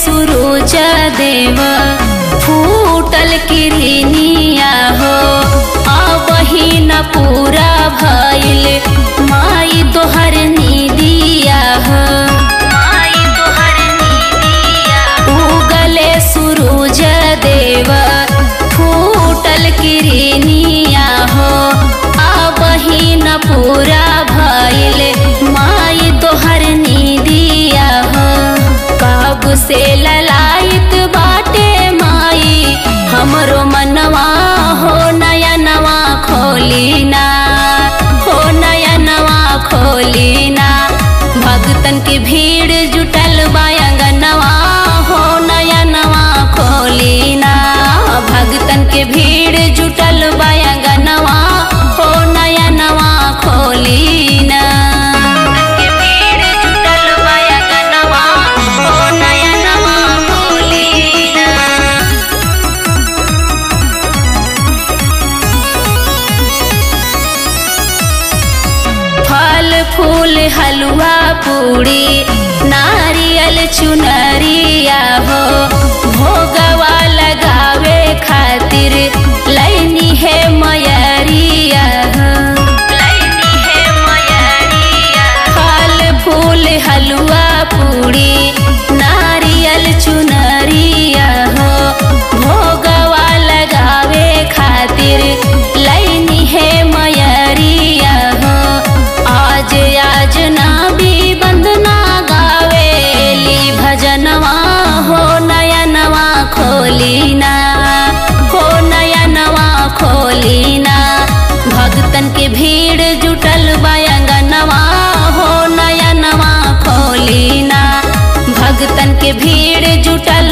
सुरुज देव फूटल किरनिया हो अबही न पूरा भइल माई तोहर निदिया हो माई तोहर निदिया उगले सुरुज देव फूटल किरनिया हो अबही न पूरा भइल माई तोहर निदिया हो कब से ललायत बाटे माई हमरो मनवा हो नया नवा खोलीना हो नया नवा खोलीना भक्तन की भीड़ जुटल बायंगनवा हो नया नवा खोलीना भक्तन के भीड़ जुटल बायंगनवा हो नया नवा खोलीना के भीड़ जुटल बायंगनवा हो नया नवा खोलीना फल फूल हलवा पूड़ी नारियल चुनरिया हो भोगवा लगावे खातिर लैनी है मयरिया हो लैनी है मयरिया फल फूल हलवा पूड़ी नारियल चुनरिया हो भोगवा लगावे खातिर लैनी है मयरिया हो आज आज ना भी बंदना गावेली भजनवा हो नया नवा खोलीना हो नया नवा खोलीना भक्तन के भीड़ जुटल बायंगनवा हो नया नवा खोलीना भक्तन के भीड़ जुटल